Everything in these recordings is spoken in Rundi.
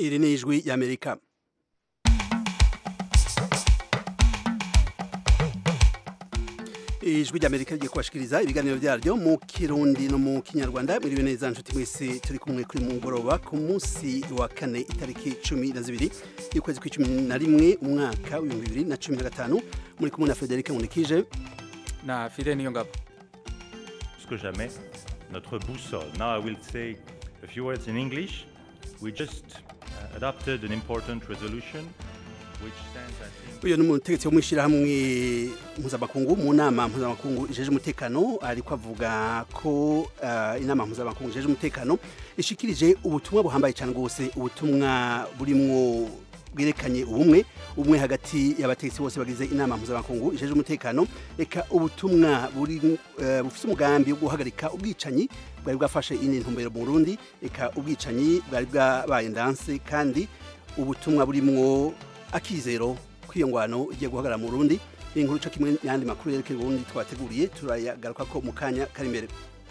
iri ni ijwi y'amerika ijwi ry'amerika rigiye kubashikiriza ibiganiro byaryo mu kirundi no mu kinyarwanda mwiriwe neza nshuti mwese turi kumwe kuri mugoroba ku munsi wa kane itariki cumi na zibiri y'ukwezi kw'icumi na rimwe umwaka w'ibihumbi bibiri na cumi na gatanu muri kumwe na frederic nkunikije na fide niyo ngabo plus que jamais notre boussole. Now I will say a few words in English. We just uh, adopted an important resolution which stands, I think, uyu ni umutegetsi wo mu ishyirahamwe mpuzamakungu mu nama mpuzamakungu ijeje umutekano ariko avuga ko uh, inama mpuzamakungu ijeje umutekano ishikirije ubutumwa buhambaye cyane rwose ubutumwa burimwo bwerekanye ubumwe ubumwe hagati y'abategetsi bose bagize inama mpuzamakungu ijeje umutekano reka ubutumwa buri uh, bufite umugambi wo guhagarika ubwicanyi bwari bwafashe indi ntumbero mu Burundi reka ubwicanyi bwari bwabaye ndanse kandi ubutumwa burimwo akizero kw'iyo ngwano igiye guhagarara mu Burundi inkuru cyo kimwe n'andi makuru yerekeye Burundi twateguriye turayagaruka ko mu kanya kari imbere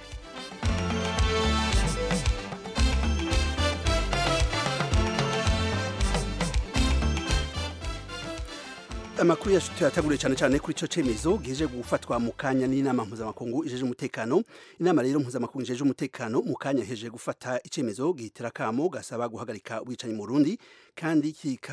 amakuru yacu tuyataguriye cyane cyane kuri ico cemezo gije gufatwa mu kanya n'inama mpuzamakungu ijeje umutekano inama rero mpuzamakungu ijeje umutekano mu kanya heje gufata icemezo gihitira kamo gasaba guhagarika ubwicanyi mu Burundi kandi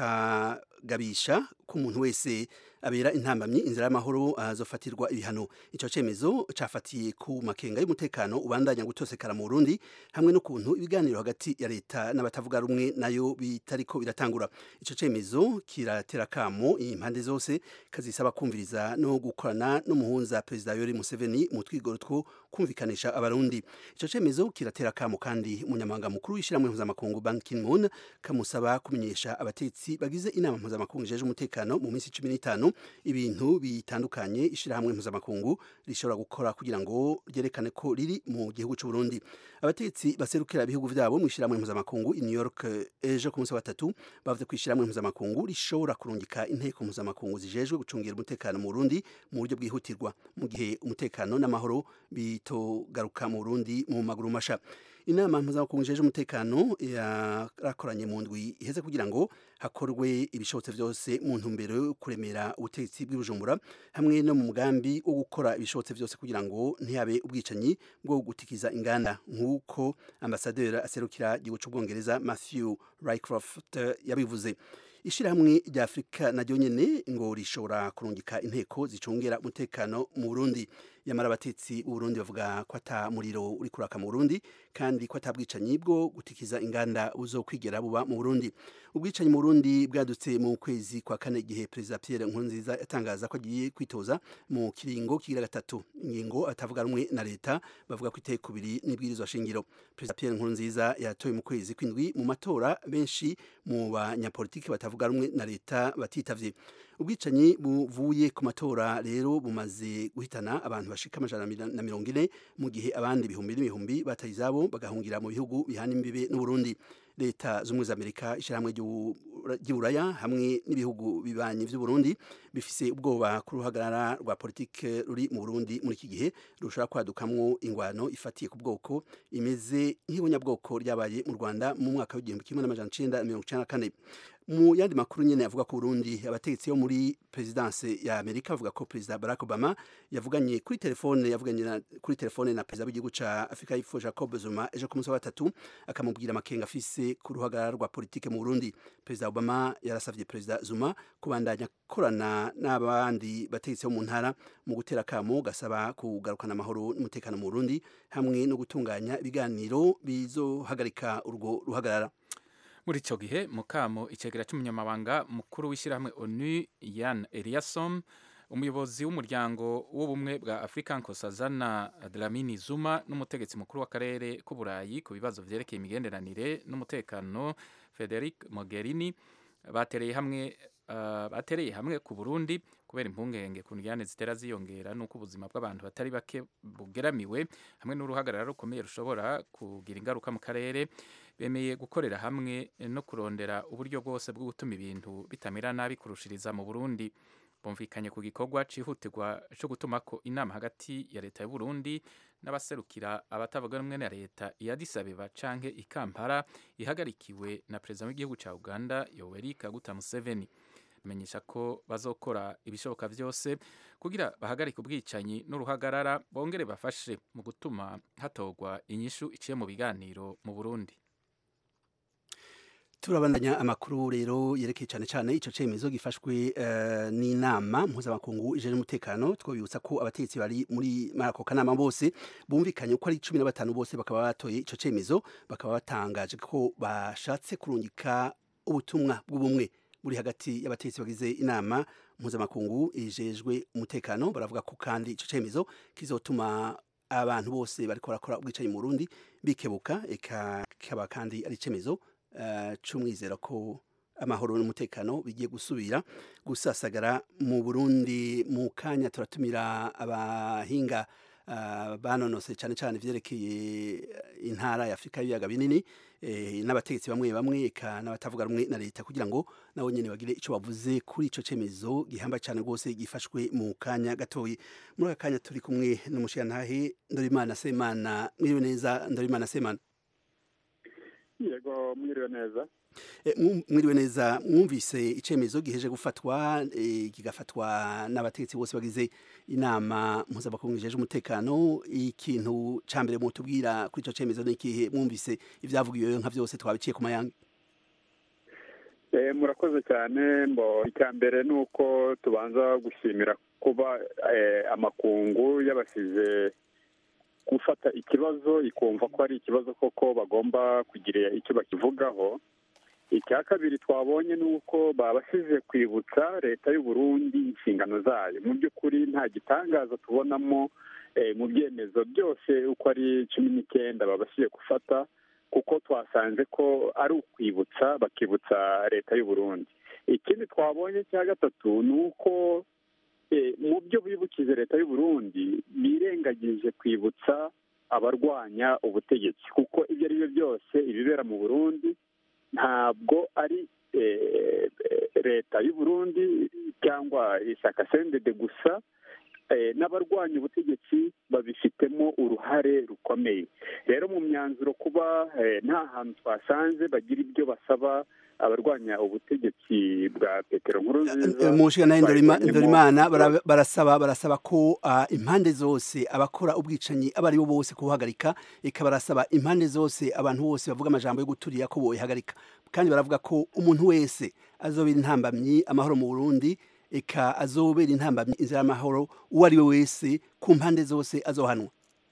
kikagabisha ko umuntu wese abera intambamyi inzira y'amahoro azofatirwa ibihano ico cemezo cafatiye ku makenga y'umutekano ubandanya gutosekara mu Burundi hamwe n'ukuntu ibiganiro hagati ya leta n'abatavuga rumwe nayo bitariko biratangura ico cemezo kiratera kamo impande zose kazisaba kumviriza no gukorana n'umuhunza perezida Yoweri Museveni mu twigoro two kumvikanisha abarundi ico cemezo kiratera kamo kandi umunyamabanga mukuru w'ishyirahamwe mpuzamakungu Ban Ki-moon kamusaba kumenyesha abatetsi bagize inama mpuzamakungu ijeje umutekano mu minsi 15 ibintu bitandukanye ishyirahamwe mpuzamakungu rishobora gukora kugira ngo ryerekane ko riri mu gihugu cy'u Burundi abatetsi baserukira ibihugu vyabo mu ishyirahamwe mpuzamakungu i New York ejo ku munsi wa gatatu bavuze ko ishyirahamwe mpuzamakungu rishobora kurungika inteko mpuzamakungu zijejwe gucungira umutekano mu Burundi mu buryo bwihutirwa mu gihe umutekano n'amahoro bitogaruka mu Burundi mu maguru masha inama mpuzamakungu ijeje umutekano yarakoranye mu ndwi iheze kugira ngo hakorwe ibishobotse byose mu ntumbero yo kuremera ubutegetsi bw'ibujumbura hamwe no mu mugambi wo gukora ibishobotse byose kugira ngo ntihabe ubwicanyi bwo gutikiza inganda nk'uko ambasaderi aserukira igihugu cy'ubwongereza Matthew Rycroft yabivuze ishirahamwe rya Afrika naryo nyene ngo rishobora kurungika inteko zicungera umutekano mu Burundi yamara abatetsi b'u Burundi bavuga ko ata muriro uri kuraka mu Burundi kandi ko atabwicanyi bwo gutikiza inganda buzokwigera buba mu Burundi ubwicanyi mu Burundi bwadutse mu kwezi kwa kane igihe Perezida Pierre Nkurunziza yatangaza ko agiye kwitoza mu kiringo kigira gatatu ingingo atavuga rumwe na leta bavuga ko iteye kubiri n'ibwirizwa shingiro Perezida Pierre Nkurunziza yatoye mu kwezi kw'indwi mu matora benshi mu banyapolitiki batavuga rumwe na leta batitavye ubwicanyi buvuye ku matora rero bumaze guhitana abantu bashika amajana na mirongo ine mu gihe abandi ibihumbi n'ibihumbi bataye izabo bagahungira mu bihugu bihana imbibe n'uburundi leta z'ubumwe za amerika ishyirahamwe ry'uburaya hamwe n'ibihugu bibanyi vy'uburundi bifise ubwoba ku ruhagarara rwa politike ruri mu burundi muri iki gihe rushobora kwadukamwo ingwano ifatiye ku bwoko imeze nk'ibunyabwoko ryabaye mu rwanda mu mwaka w'igihumbi kimwe n'amajana icenda mirongo icenda na kane mu yandi makuru nyene avuga ko Burundi abategetsi bo muri presidence ya Amerika avuga ko President Barack Obama yavuganye kuri telefone yavuganye na, kuri telefone na President w'igihugu ca Afrika y'Epfo Jacob Zuma ejo ku munsi wa gatatu akamubwira amakenga afise ku ruhagarara rwa politike mu Burundi President Obama yarasavye President Zuma kubandanya korana n'abandi bategetsi bo mu ntara mu gutera kamo gasaba kugarukana amahoro n'umutekano mu Burundi hamwe no gutunganya ibiganiro bizohagarika urwo ruhagarara muri icyo gihe mukamo icegera cy'umunyamabanga mukuru w'ishyirahamwe onu yan eliasom umuyobozi w'umuryango w'ubumwe bwa afurika nkosazana dlamini zuma n'umutegetsi mukuru w'akarere k'uburayi ku bibazo vyerekeye imigenderanire n'umutekano frederic mogherini batereye hamwe uh, batereye hamwe ku burundi kubera impungenge ku njyane zitera ziyongera n'uko ubuzima bw'abantu batari bake bugeramiwe hamwe n'uruhagarara rukomeye rushobora kugira ingaruka mu karere bemeye gukorera hamwe no kurondera uburyo bwose bwo gutuma ibintu bitamera nabi kurushiriza mu Burundi bumvikanye ku gikorwa cihutirwa co gutumako inama hagati ya leta y'u Burundi n'abaserukira abatavuga rumwe na leta ya Addis Abeba canke i Kampala ihagarikiwe na perezida w'igihugu ca Uganda Yoweri Kaguta Museveni menyesha ko bazokora ibishoboka vyose kugira bahagarike ubwicanyi n'uruhagarara bongere bafashe mu gutuma hatorwa inyishu iciye mu biganiro mu Burundi turabandanya amakuru rero yerekeye cyane cyane ico cemezo gifashwe uh, n'inama mpuzamakungu ije n'umutekano twabibutsa ko abategetsi bari muri marako kanama bose bumvikanye ko ari cumi na batanu bose bakaba batoye ico cemezo bakaba batangaje ko bashatse kurungika ubutumwa bw'ubumwe buri hagati y'abategetsi bagize inama mpuzamakungu ijejwe umutekano baravuga ko kandi ico cemezo kizotuma abantu bose bariko barakora ubwicanyi mu Burundi bikebuka eka kaba kandi ari cemezo uh, c'umwizero ko amahoro n'umutekano bigiye gusubira gusasagara mu Burundi mu kanya turatumira abahinga uh, banonose cyane cyane ivyerekeye intara ya Afrika y'ibiyaga binini eh, n'abategetsi bamwe bamwe eka n'abatavuga rumwe na leta kugira ngo nabo nyene bagire ico bavuze kuri ico cemezo gihamba cyane rwose gifashwe mu kanya gatoyi muri aka kanya turi kumwe n'umushiyantahe Ndorimana Semana mwiriwe neza Ndorimana Semana yego mwiriwe neza mwiriwe neza mwumvise icyemezo giheje gufatwa kigafatwa n'abategetsi bose bagize inama mpuzamakungu ijeje umutekano ikintu cya mbere mutubwira kuri icyo cyemezo ni ikihe mwumvise ibyavugiwe nka byose twabiciye ku mayanga murakoze cyane mbo icya mbere ni uko tubanza gushimira kuba amakungu yabashyize gufata ikibazo ikumva ko ari ikibazo koko bagomba kugira icyo bakivugaho icya kabiri twabonye ni uko babashije kwibutsa leta y'u Burundi inshingano zayo mu by'ukuri nta gitangaza tubonamo mu byemezo byose uko ari cumi n'icyenda babashije gufata kuko twasanze ko ari ukwibutsa bakibutsa leta y'u Burundi ikindi twabonye cya gatatu ni uko mu byo bibukije leta y'u Burundi birengagije kwibutsa abarwanya ubutegetsi kuko ibyo ari byo byose ibibera mu Burundi ntabwo ari leta y'u Burundi cyangwa ishyaka sendede gusa n'abarwanya ubutegetsi babifitemo uruhare rukomeye rero mu myanzuro kuba nta hantu twasanze bagira ibyo basaba abarwanya ubutegetsi bwa petero nkuru nziza mushikana ndorimana barasaba barasaba ko impande zose abakora ubwicanyi abo ari bo bose kubuhagarika eka barasaba impande zose abantu bose bavuga amajambo yo guturira ko boyihagarika kandi baravuga ko umuntu wese azobera intambamyi amahoro mu burundi eka azobera intambamyi inzira y'amahoro uwo ari we wese ku mpande zose azohanwa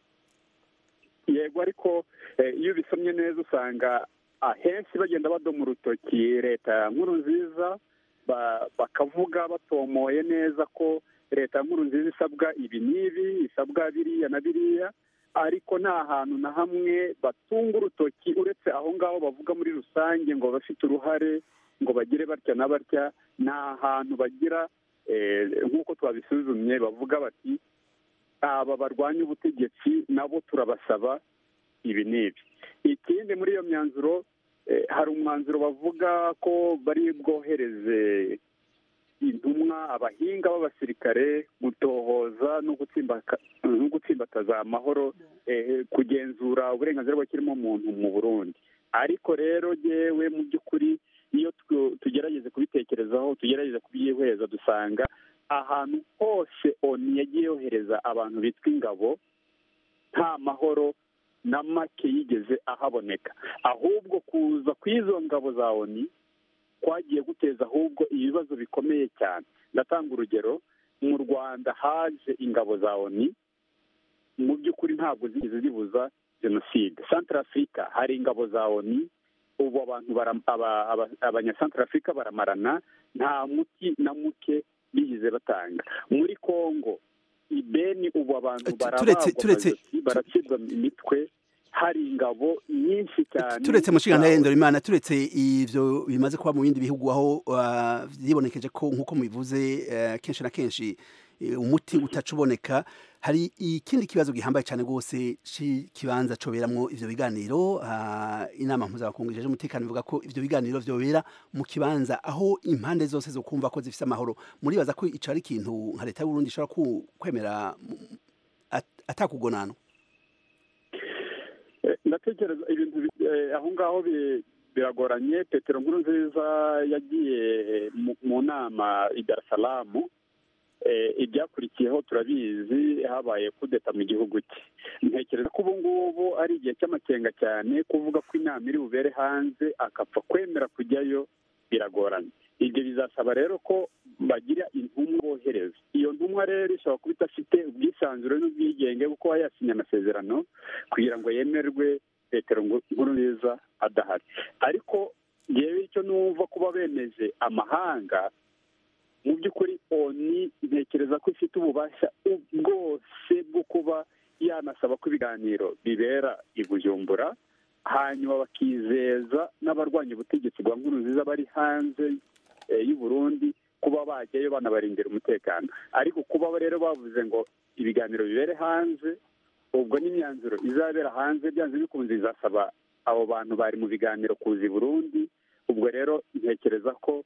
yego ariko iyo ubisomye neza usanga ahenshi bagenda badoma urutoki leta nkuru nziza bakavuga batomoye neza ko leta nkuru nziza isabwa ibi n'ibi isabwa biriya na biriya ariko nta hantu na hamwe batunga urutoki uretse aho ngaho bavuga muri rusange ngo bafite uruhare ngo bagire batya na batya nta hantu bagira nk'uko twabisuzumye bavuga bati aba barwanya ubutegetsi nabo turabasaba ibi n'ibi ikindi muri iyo myanzuro hari umwanzuro bavuga ko bari bwohereze intumwa abahinga b'abasirikare gutohoza no gutsimbataza amahoro kugenzura uburenganzira bw'ikiremwamuntu mu burundi ariko rero yewe mu by'ukuri iyo tugerageze kubitekerezaho tugerageze kubyihweza dusanga ahantu hose oni yagiye yohereza abantu bitwa ingabo nta mahoro na make yigeze ahaboneka ahubwo kuza kw'izo ngabo za oni kwagiye guteza ahubwo ibibazo bikomeye cyane ndatanga urugero mu rwanda haje ingabo za oni mu by'ukuri ntabwo zigeze zibuza jenoside santara afurika hari ingabo za oni ubu abantu abanyasantara afurika baramarana nta muti na muke bigeze batanga muri congo ibeni ubu abantu baracibwa imitwe hari ingabo nyinshi cyane turetse mushinga ndahindura imana turetse ivyo bimaze kuba mu bindi bihugu aho vyibonekeje ko nk'uko mubivuze kenshi na kenshi umuti utaca uboneka hari ikindi kibazo gihambaye cyane rwose cy'ikibanza coberamwo ivyo biganiro inama mpuzamakungu ijeje umutekano ivuga ko ivyo biganiro vyobera mu kibanza aho impande zose zo kumva ko zifise amahoro muribaza ko ico ari ikintu nka leta y'uburundi ishobora kwemera atakugonano ndatekereza ibintu aho ngaho biragoranye petero nkuru nziza yagiye mu nama i dar salamu ibyakurikiyeho turabizi habaye kudeta mu gihugu cye ntekereza ko ubu ngubu ari igihe cy'amakenga cyane kuvuga ko inama iri bubere hanze akapfa kwemera kujyayo biragoranye ibyo bizasaba rero ko bagira intumwa bohereza iyo ntumwa rero ishobora kuba idafite ubwisanzure n'ubwigenge kuko yasinye amasezerano kugira ngo yemerwe petero nkuru nziza adahari ariko yewe icyo numva kuba bemeje amahanga mu by'ukuri oni ntekereza ko ifite ububasha bwose bwo kuba yanasaba ko ibiganiro bibera i bujumbura hanyuma bakizeza n'abarwanya ubutegetsi bwa nkuru nziza bari hanze y'u Burundi kuba bajyayo banabarindira umutekano ariko kuba rero bavuze ngo ibiganiro bibere hanze ubwo n'imyanzuro izabera hanze byanze bikunze izasaba abo bantu bari mu biganiro kuza i burundi ubwo rero ntekereza ko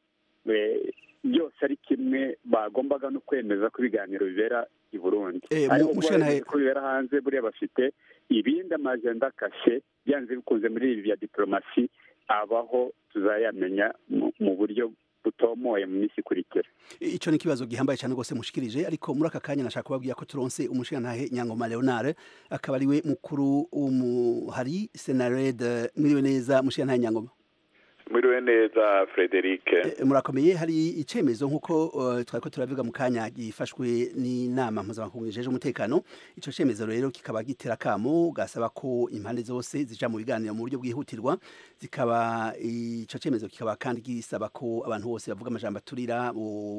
byose ari kimwe bagombaga no kwemeza ko ibiganiro bibera i burundi ariko ko bibera hanze buriya bafite ibindi amajenda kashe byanze bikunze muri ibi bya diporomasi abaho tuzayamenya mu buryo butomoye mu minsi ikurikira icyo ni ikibazo gihambaye cyane rwose mushikirije ariko muri aka kanya nashaka kubabwira ko turonse umushingantahe nyangoma leonard akaba ari we mukuru w'umuhari senarede mwiriwe neza mushingantahe nyangoma mwiriwe neza frederic murakomeye hari icyemezo nk'uko twari ko turavuga mu kanya gifashwe n'inama mpuzamakungu ijeje umutekano icyo cyemezo rero kikaba gitera akamo gasaba ko impande zose zija mu biganiro mu buryo bwihutirwa zikaba icyo cyemezo kikaba kandi gisaba ko abantu bose bavuga amajambo aturira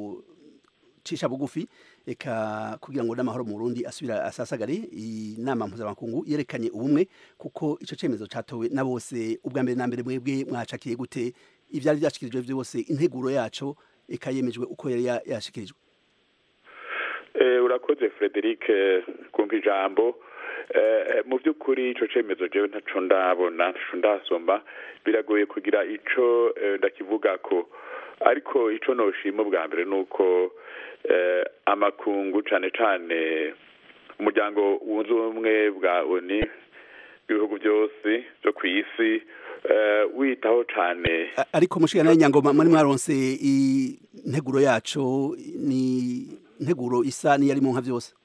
cisha bugufi eka kugira ngo n'amahoro mu Burundi asubira asasagare inama mpuzamakungu yerekanye ubumwe kuko ico cemezo catowe na bose ubwa mbere na mbere mwebwe mwacakiye gute ivyari vyashikirijwe vyose integuro yaco eka yemejwe uko yari yashikirijwe urakoze frederic kumva ijambo mu by'ukuri icyo cyemezo jewe ntaco ndabona ntaco ndasoma biragoye kugira ico ndakivuga ko ariko ico noshima bwa mbere ni uko amakungu cyane cyane umuryango wunze ubumwe bwa oni ibihugu byose byo ku isi witaho cyane ariko mushiga nawe nyangoma muri mwaronse integuro yacu ni integuro isa n'iyarimo nka byose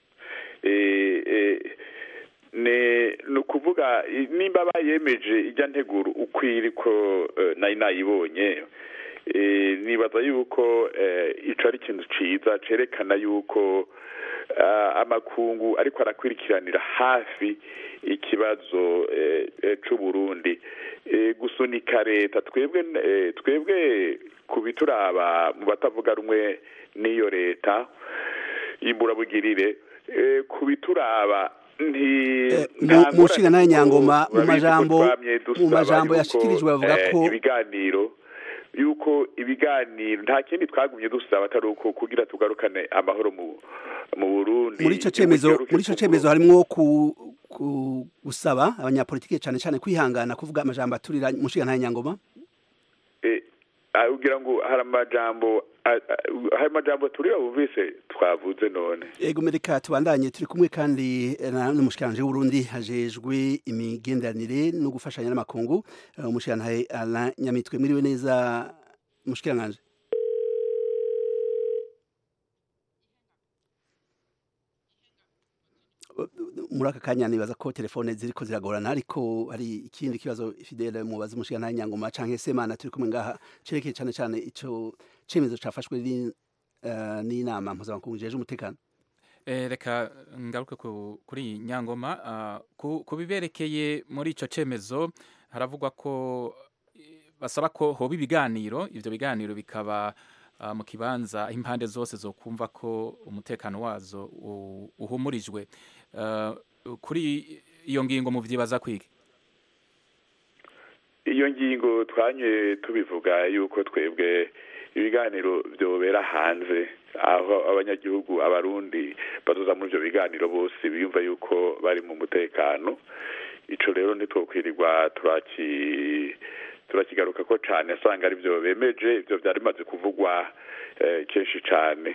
ni ukuvuga nimba bayemeje ijya nteguro ukwiri ko nayo nayibonye nibaza yuko icyo ari ikintu cyiza cyerekana yuko amakungu ariko arakurikiranira hafi ikibazo cy'uburundi gusunika leta twebwe twebwe ku bituraba mu batavuga rumwe n'iyo leta y'imburabugirire ku bituraba mushinga nawe nyangoma mu majambo mu majambo yashikirijwe bavuga ko ibiganiro yuko ibiganiro nta kindi twagumye dusaba atari uko kugira tugarukane amahoro mu Burundi muri ico cemezo muri ico cemezo harimwo ku gusaba abanyapolitike cyane cyane kwihangana kuvuga amajambo aturira mushinga nawe nyangoma ugira ngo hari amajambo hari amajambo turira bumvise twavuze none yego mereka tubandanye turi kumwe kandi n'umushikiranje w'urundi hajejwe imigenderanire no gufashanya n'amakungu umushikiranje Alain Nyamitwe mwiriwe neza mushikiranje muri aka kanya nibaza ko telefone ziriko ziragorana ariko hari ikindi kibazo fidele mubaza umushiga nta nyangoma canke semana turi kumwe ngaha cerekeye cane cane ico cemezo cafashwe n'inama mpuzamakungu ijeje umutekano reka ngaruke kuri nyangoma ku biberekeye muri ico cemezo haravugwa ko basaba ko hoba ibiganiro ivyo biganiro bikaba mu kibanza impande zose zo kumva ko umutekano wazo uhumurijwe kuri iyo ngingo muvyibaza kwige iyo ngingo twanye tubivuga yuko twebwe ibiganiro byobera hanze aho abanyagihugu abarundi bazoza muri ibyo biganiro bose biyumva yuko bari mu mutekano ico rero ntitwokwirirwa turaki turakigaruka ko cane asanga ari byo bemeje ivyo vyari bimaze kuvugwa eh, kenshi cane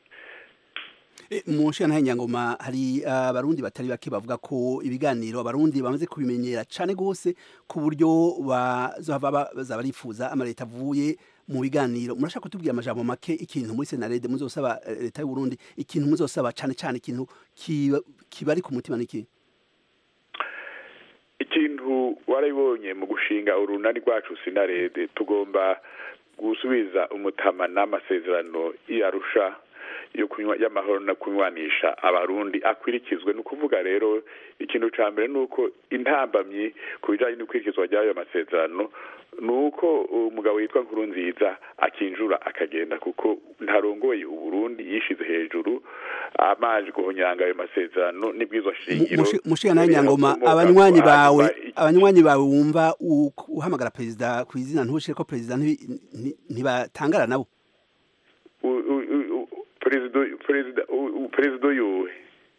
mu nshinga nyangoma hari abarundi batari bake bavuga ko ibiganiro abarundi bamaze kubimenyera cyane rwose ku buryo bazohava baza barifuza amaleta avuye mu biganiro murashaka kutubwira amajambo make ikintu muri senarede muzosaba leta y'u Burundi ikintu muzosaba cyane cyane ikintu kibari ku mutima niki ikintu warabibonye mu gushinga urunani rwacu sinarede tugomba gusubiza umutama n'amasezerano yarusha yo kunywa y'amahoro no kunywanisha abarundi akwirikizwe ni ukuvuga rero ikintu cya mbere ni uko intambamyi ku bijyanye n'ikurikizwa ry'ayo masezerano ni uko umugabo witwa nkuru nziza akinjura akagenda kuko ntarongoye uburundi yishize hejuru amazi guhonyanga ayo masezerano n'ibwirizwa shingiro mushiga nawe nyangoma abanywanyi bawe abanywanyi bawe wumva uhamagara perezida ku izina ntushire ko perezida ntibatangara nabo perezida perezida perezida yuwe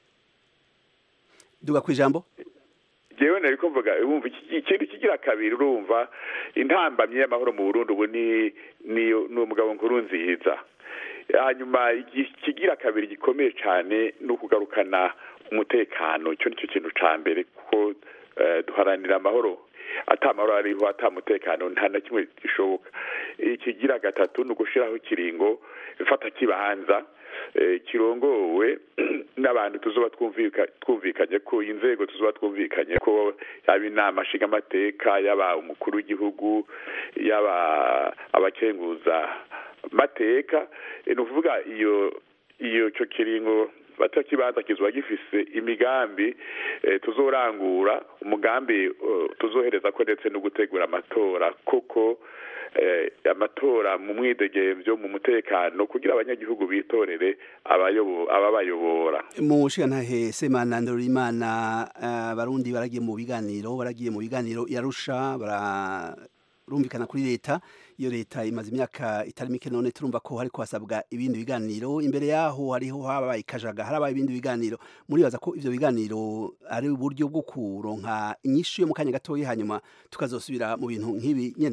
duga ku ijambo jewe nari kuvuga wumva ikintu kigira kabiri urumva intambamye y'amahoro mu Burundi ubu ni ni umugabo nkuru nziza hanyuma ikigira kabiri gikomeye cyane ni ukugarukana umutekano icyo nicyo kintu cya mbere kuko duharanira amahoro atamahoro ariho atamutekano nta na kimwe gishoboka ikigira gatatu ni ugushyiraho ikiringo ifata kibanza kirongowe n'abantu tuzoba twumvikanye ko inzego tuzoba twumvikanye ko yaba inama nshingamateka yaba umukuru w'igihugu yaba abakenguza mateka ni ukuvuga iyo iyo cyo kiringo bato kibanza kizuba gifise imigambi tuzorangura umugambi tuzohereza ko ndetse no gutegura amatora koko amatora mu mwidegemvyo mu mutekano kugira abanyagihugu bitorere ababayobora mu nshingantahe semana ndorimana abarundi baragiye mu biganiro baragiye mu biganiro yarusha barumvikana kuri leta iyo leta imaze imyaka itari mike none turumva ko hariko hasabwa ibindi biganiro imbere yaho hariho habaye kajaga harabaye ibindi biganiro muribaza ko ivyo biganiro ari uburyo bwo kuronka inyishu yo mu kanya gatoya hanyuma tukazosubira mu bintu nk'ibi nyene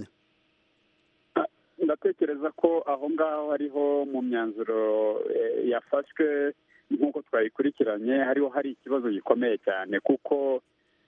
ndatekereza ko aho ngaho hariho mu myanzuro yafashwe nk'uko twayikurikiranye hariho hari ikibazo gikomeye cyane kuko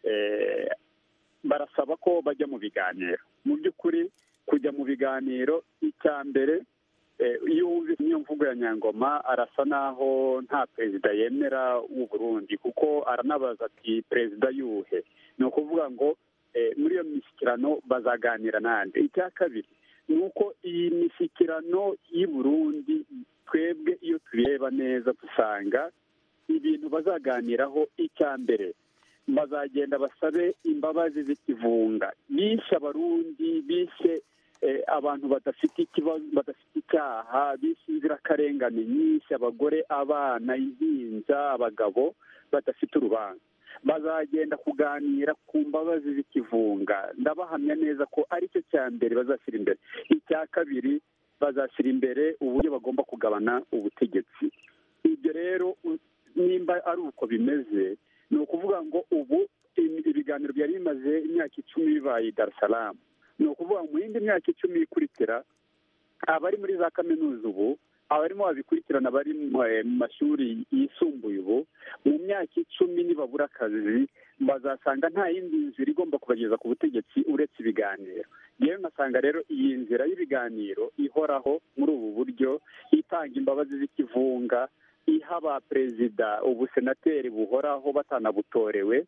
barasaba ko bajya mu biganiro mu by'ukuri kujya mu biganiro icya mbere iyo wumvise niyo mvugo ya nyangoma arasa naho nta perezida yemera w'u Burundi kuko aranabaza ati perezida yuhe ni ukuvuga ngo muri iyo mishyikirano bazaganira nande icya kabiri ni uko iyi mishyikirano y'i Burundi twebwe iyo tubireba neza dusanga ibintu bazaganiraho icya mbere bazagenda basabe imbabazi z'ikivunga bishe abarundi bishe abantu badafite ikibazo badafite icyaha bishe inzirakarengane nyinshi abagore abana impinja abagabo badafite urubanza bazagenda kuganira ku mbabazi z'ikivunga ndabahamya neza ko aricyo cya mbere bazashyira imbere icya kabiri bazashyira imbere uburyo bagomba kugabana ubutegetsi ibyo rero nimba ari uko bimeze ni ukuvuga ngo ubu ibiganiro byari bimaze imyaka icumi bibaye i Salaam ni ukuvuga mu yindi myaka icumi ikurikira abari muri za kaminuza ubu abarimo babikurikirana bari mu mashuri yisumbuye ubu mu myaka icumi nibabura akazi bazasanga nta yindi nzira igomba kubageza ku butegetsi uretse ibiganiro yewe nkasanga rero iyi nzira y'ibiganiro ihoraho muri ubu buryo itanga imbabazi z'ikivunga iha ba perezida ubusenateri buhoraho batanabutorewe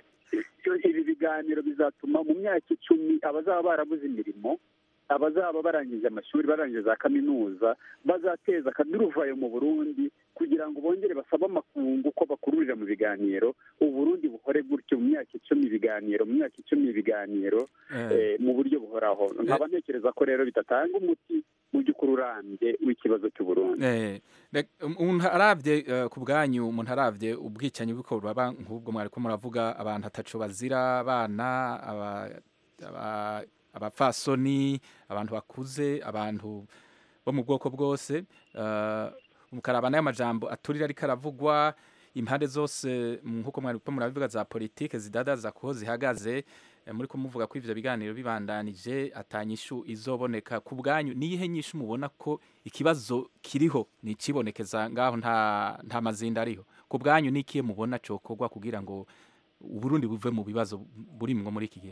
ibi biganiro bizatuma mu myaka icumi abazaba barabuze imirimo abazaba barangije amashuri barangije za kaminuza bazateza akaduruvayo mu burundi kugira ngo bongere basabe amakungu ko bakururira mu biganiro uburundi buhore gutyo mu myaka icumi ibiganiro mu myaka icumi ibiganiro mu buryo buhoraho nkaba ntekereza ko rero bidatanga umuti mu by'ukuri urambye w'ikibazo cy'uburundi umuntu arabye ku bwanyu umuntu arabye ubwicanyi bw'uko baba nk'ubwo mwari ko muravuga abantu atacu bazira abana abapfasoni abantu bakuze abantu bo mu bwoko bwose mukaraba n'ayo majambo aturira ariko aravugwa impande zose nk'uko mwari ko murabivuga za politike zidadaza kuho zihagaze eh, muri kumuvuga ko ivyo biganiro bibandanije atanyishu izoboneka ku bwanyu niyihe nyishu mubona ko ikibazo kiriho ni ikibonekeza ngaho nta nta mazinda ariho ku bwanyu ni ikihe mubona cokorwa kugira ngo uburundi buve mu bibazo burimwo muri iki gihe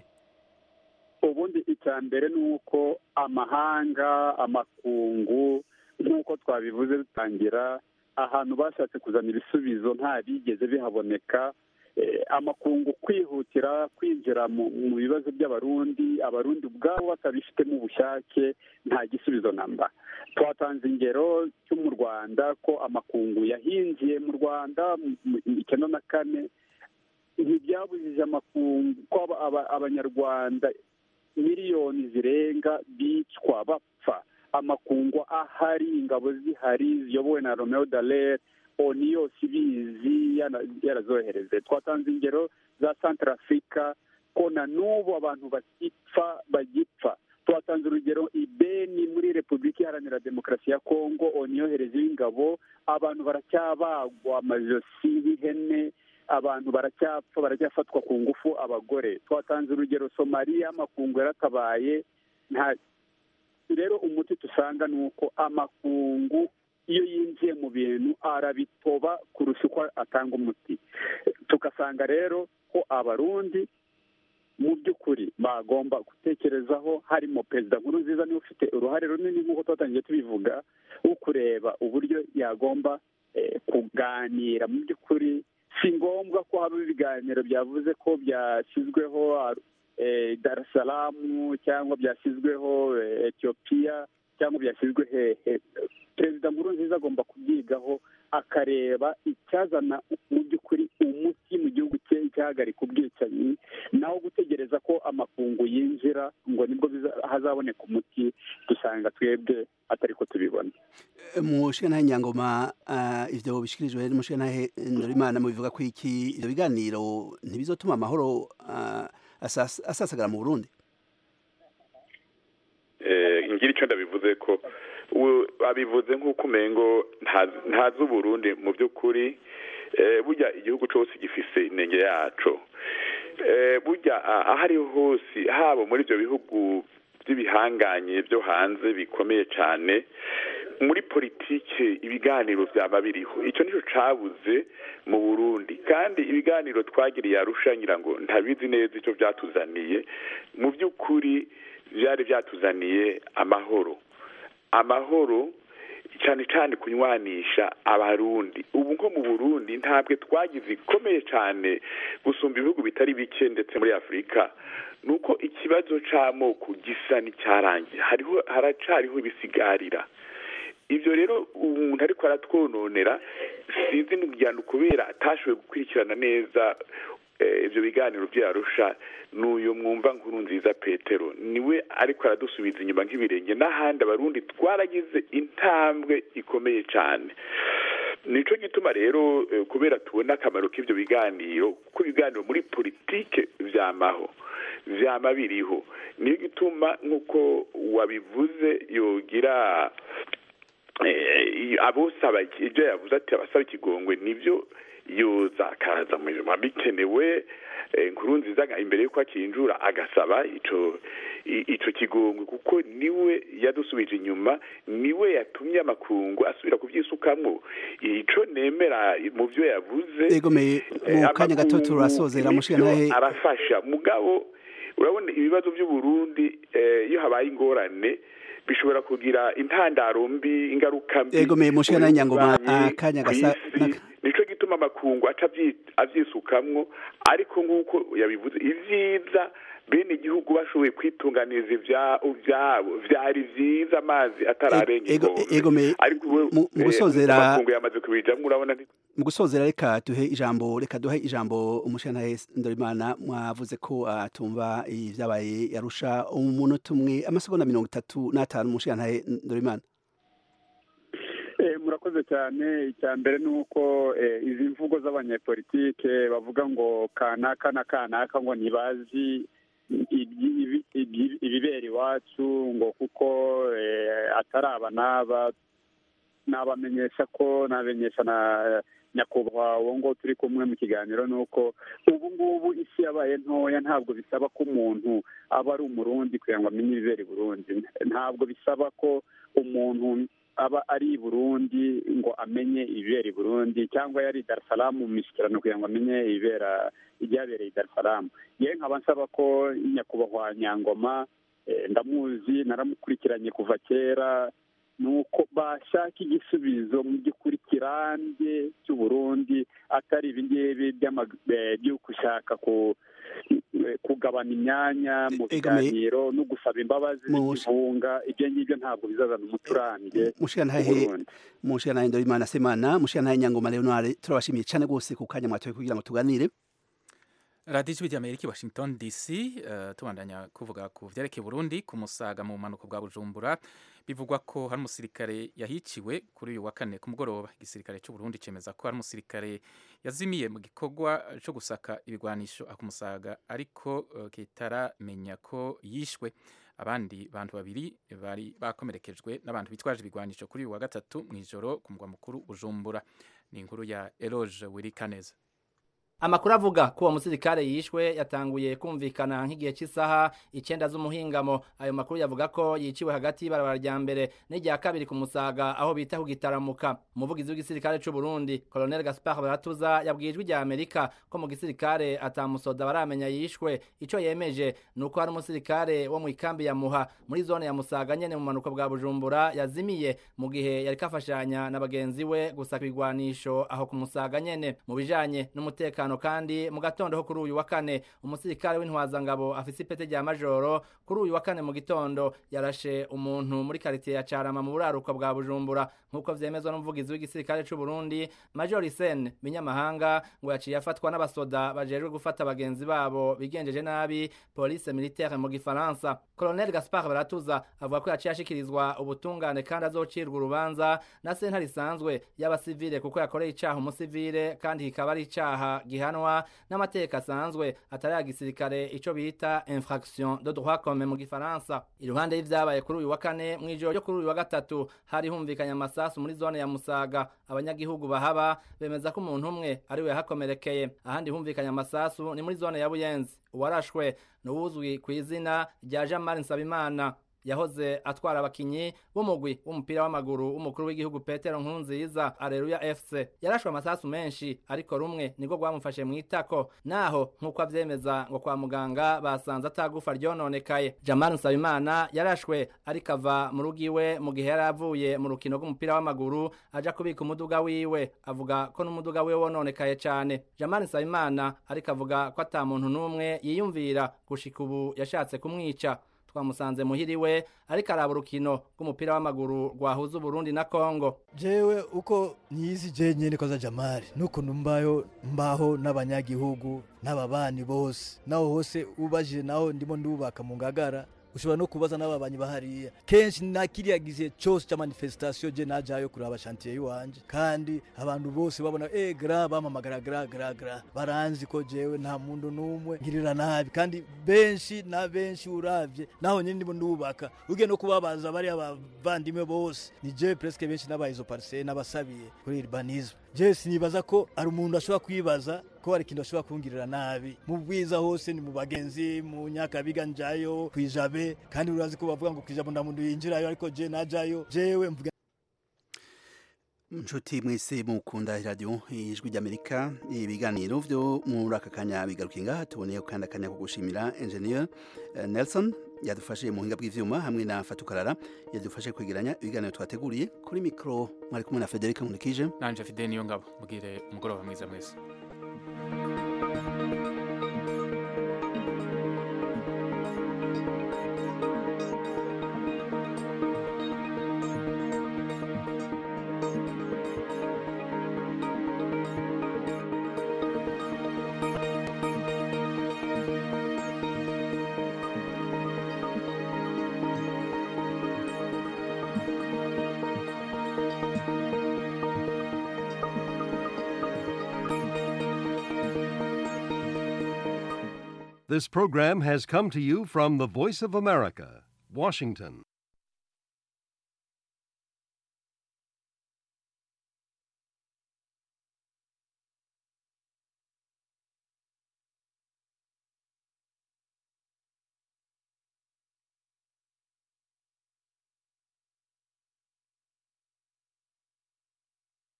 ubundi icya mbere ni uko amahanga amakungu nk'uko twabivuze dutangira ahantu bashatse kuzana ibisubizo nta bigeze bihaboneka Eh, amakungu kwihutira kwinjira mu mu bibazo by'abarundi abarundi ubwabo batabifitemo ubushake nta gisubizo namba twatanze ingero cyo mu rwanda ko amakungu yahinjiye mu rwanda mu- mu icyenda na kane ntibyabujije amakungu ko aba- aba- abanyarwanda miliyoni zirenga bicwa bapfa amakungu ahari ingabo zihari ziyobowe na romeo dallaire oni yose ibizi yana- yarazohereze twatanze ingero za centre africa ko na n'ubu abantu bagipfa bagipfa twatanze urugero ibeni muri repubulika iharanira demokarasi ya kongo oni yohereje y'ingabo abantu baracyabagwa amajosi y'ihene abantu baracyapfa baracyafatwa ku ngufu abagore twatanze urugero somaliya amakungu yaratabaye nta rero umuti dusanga ni uko amakungu iyo yinjiye mu bintu arabitoba kurusha uko atanga umuti tugasanga rero ko abarundi mu by'ukuri bagomba gutekerezaho harimo perezida nkuru nziza niwe ufite uruhare runini nk'uko twatangiye tubivuga wo kureba uburyo yagomba eh, kuganira mu by'ukuri si ngombwa ko haba ibiganiro byavuze ko byashyizweho eh, Dar es Salaam cyangwa byashyizweho eh, Ethiopia cyangwa byashyizwe hehe perezida nkuru nziza agomba kubyigaho akareba icyazana mu by'ukuri umuti mu gihugu cye icyahagarika ubwicanyi naho gutegereza ko amakungu yinjira ngo nibwo biza- hazaboneka umuti dusanga twebwe atari ko tubibona mushikana nyangoma uh, ivyo bishikirijwe n'umushikana Ndorimana mu bivuga ko iki ivyo biganiro ntibizotuma amahoro uh, asas, asasagara mu Burundi Eh, ngira icyo ndabivuze ko ubu babivuze nk'uko umengo nta- ntazi uburundi mu by'ukuri eh, burya igihugu cyose gifise inenge yaco Eh, burya ah, aho ariho hose haba muri ibyo bihugu by'ibihanganye byo hanze bikomeye cyane muri politike ibiganiro byaba biriho icyo nicyo cabuze mu burundi kandi ibiganiro twagiriye arusha ngira ngo ntabizi neza icyo byatuzaniye mu by'ukuri byari byatuzaniye amahoro amahoro cyane cyane kunywanisha abarundi ubu nko mu burundi ntabwo twagize ikomeye cyane gusumba ibihugu bitari bike ndetse muri afurika ni uko ikibazo cy'amoko gisa n'icyarangiye hariho haracariho ibisigarira ibyo rero umuntu ariko aratwononera sinzi n'umuryango kubera atashoboye gukurikirana neza eh, ibyo biganiro byarusha n'uyu mwumva nkuru nziza petero niwe ariko aradusubiza inyuma nk'ibirenge n'ahandi abarundi twaragize intambwe ikomeye cyane nico gituma rero eh, kubera tubona akamaro k'ibyo biganiro kuko ibiganiro muri politike vyamaho vyama biriho niyo gituma nk'uko wabivuze yogira eh, abosaba ibyo yavuze ati abasaba ikigongwe nibyo yoza akaza mu biba bikenewe eh, nkuru nziza nga- imbere y'uko akinjura agasaba ico i- ico kigongwe kuko niwe yadusubije inyuma niwe yatumye amakungu asubira kuvyisukamwo ico nemera mu vyo yavuze egomeye mu kanya gato turasozera mushikana nivyo arafasha mugabo urabona ibibazo by'uburundi eh, iyo habaye ingorane bishobora kugira intandaro mbi ingaruka mbi egomeye mushikana mu nyangoma bibanyi, akanya ku gasa isi. naka- nico gituma amakungu aca avyi- avyisukamwo ariko nk'uko yabivuze ivyiza bene igihugu bashoboye kwitunganiriza ivya- ivyabo vyari vyiza amazi atararenga Ego- inkombe egomeye ariko ubu, mu- mu eh, gusozera- amakungu yamaze kubijamwo urabona nti- mu gusozera reka duhe ijambo reka duhe ijambo umushikana Ndorimana mwavuze ko atumva ivyabaye yarusha umunota umwe amasegonda mirongo itatu n'atanu umushikana Ndorimana Eh, murakoze cyane icya mbere ni uko eh, izi mvugo z'abanyepolitike bavuga ngo kanaka na kanaka ngo ntibazi ibyi- ibi- ibyi- ibibera iwacu ngo kuko eh, atari aba n'aba nabamenyesha ko nabamenyesha na nyakubahwa uwo ngo turi kumwe mu kiganiro ni uko ubu ngubu isi yabaye ntoya ntabwo bisaba ko umuntu aba ari umurundi kugira ngo amenye ibibera i burundi ntabwo bisaba ko umuntu aba ari i burundi ngo amenye ibibera i burundi cyangwa yari i darisaramu mu mishyikirano kugira ngo amenye ibibera ibyabereye i darisaramu yewe nkaba nsaba ko nyakubahwa nyangoma ndamuzi naramukurikiranye kuva kera ni uko bashaka igisubizo mu by'ukuri kirambye cy'uburundi atari ibingibi byo gushaka kugabana imyanya mu biganiro no gusaba imbabazi n'ikivunga ibyo ngibyo ntabwo bizazana umuti urambye mushikanahe ndabimana semana mushikanahe nyangoma leonard turabashimiye cyane rwose ku kanya mwatoye kugira ngo tuganire radiyo ijwi ry'amerika washington dc uh, tubandanya kuvuga ku vyerekeye burundi ku musaga mu bumanuko bwa bujumbura bivugwa ko hari umusirikare yahiciwe kuri uyu wa kane ku mugoroba igisirikare cy'uburundi cemeza ko hari umusirikare yazimiye mu gikorwa cyo gusaka ibigwanisho akumusaga ariko uh, kitaramenya ko yishwe abandi bantu babiri bari bakomerekejwe n'abantu bitwaje ibigwanisho kuri uyu wa gatatu mu ijoro ku mugwa mukuru bujumbura ni inkuru ya eloge wirikaneza amakuru avuga ko uwo musirikare yishwe yatanguye kumvikana nk'igihe cy'isaha icyenda z'umuhingamo ayo makuru yavuga ko yiciwe hagati y'ibarabara rya mbere n'irya kabiri ku musaga aho bita ku gitaramuka umuvugizi w'igisirikare cy'u Burundi Colonel Gaspard Baratuza yabwiye ijwi rya Amerika ko mu gisirikare atamusoda baramenya yishwe ico yemeje nuko hari umusirikare wo mu ikambi ya Muha muri zone ya Musaga nyene mu manuko bwa Bujumbura yazimiye mu gihe yari kafashanya na bagenzi we gusaka ibigwanisho aho ku Musaga nyene mu bijanye n'umutekano kandi mu gatondo ho kuri uyu wa kane umusirikare w'intwazangabo afise ipete rya majoro kuri uyu wa kane mu gitondo yarashe umuntu muri karitiye ya Carama mu buraruko bwa Bujumbura nk'uko vyemezwa n'umuvugizi w'igisirikare c'u Burundi Major Sen Binyamahanga ngo yaciye afatwa n'abasoda bajejwe gufata bagenzi babo bigenjeje nabi police militaire mu gifaransa Colonel Gaspard Baratuza avuga ko yaciye ashikirizwa ubutungane kandi azocirwa urubanza na sentare isanzwe y'abasivile kuko yakoreye icaha umusivile kandi kikaba ari icaha gihanwa n'amateka asanzwe atari ya gisirikare ico bita infraction de droit commun mu gifaransa iruhande y'ivyabaye kuri uyu wa kane mw'ijoro ryo kuri uyu wa gatatu hari humvikanye amasasu muri zone ya Musaga abanyagihugu bahaba bemeza ko umuntu umwe ari we yahakomerekeye ahandi humvikanye amasasu ni muri zone ya Buyenzi uwarashwe n'uwuzwi ku izina rya Jean Marie Nsabimana yahoze atwara abakinyi b'umugwi w'umupira w'amaguru w'umukuru w'igihugu Petero Nkurunziza Areruya FC yarashwe amasasu menshi ariko rumwe niko rwamufashe mu itako naho nk'uko avyemeza ngo kwa muganga basanze atagufa ryononekaye Jamal Nsabimana yarashwe ariko ava mu rugo iwe mu gihe yari avuye mu rukino rw'umupira w'amaguru aja kubika umuduga wiwe avuga ko n'umuduga wiwe wononekaye cane Jamal Nsabimana ariko avuga ko ata muntu n'umwe yiyumvira gushika ubu yashatse kumwica twamusanze muhiriwe ariko araba urukino rw'umupira w'amaguru rwahuza Burundi na Kongo jewe uko nyizi je nyene koza Jamari nuko numbayo mbaho n'abanyagihugu n'ababani bose naho hose ubajije naho ndimo ndubaka mu ngagara ushobora no kubaza n'ababanyi bahariya kenshi na kiriya gihe cyose cya manifestation je najayo kuraba chantier yiwanje kandi abantu bose babona eh gra bamamagara gra gra gra baranzi ko jewe nta muntu numwe ngirira nabi kandi benshi na benshi uravye naho nyine ndimo ndubaka ugiye no kubabaza bari abavandimwe bose ni je presque benshi n'aba izo parcelle n'abasabiye kuri urbanisme je sinibaza ko ari umuntu ashobora kwibaza ko hari ikintu ashobora kungirira nabi mu bwiza hose ni mu bagenzi mu nyakabiga njayo kwijabe kandi urazi ko bavuga ngo kwijabo nda muntu yinjirayo ariko je najayo jewe mvuga nshuti mwese mukunda radio ijwi ry'amerika ibiganiro vyo muri aka kanya bigarukiye ngaha tuboneye kandi akanya ko gushimira engineer uh, nelson yadufashe mu buhinga bw'ivyuma hamwe na fatukarara yadufashe kwegeranya ibiganiro twateguriye kuri mikro mwari kumwe na federica nkurikije nanje fide niyo ngabo mugire umugoroba mwiza mwese This program has come to you from the Voice of America, Washington.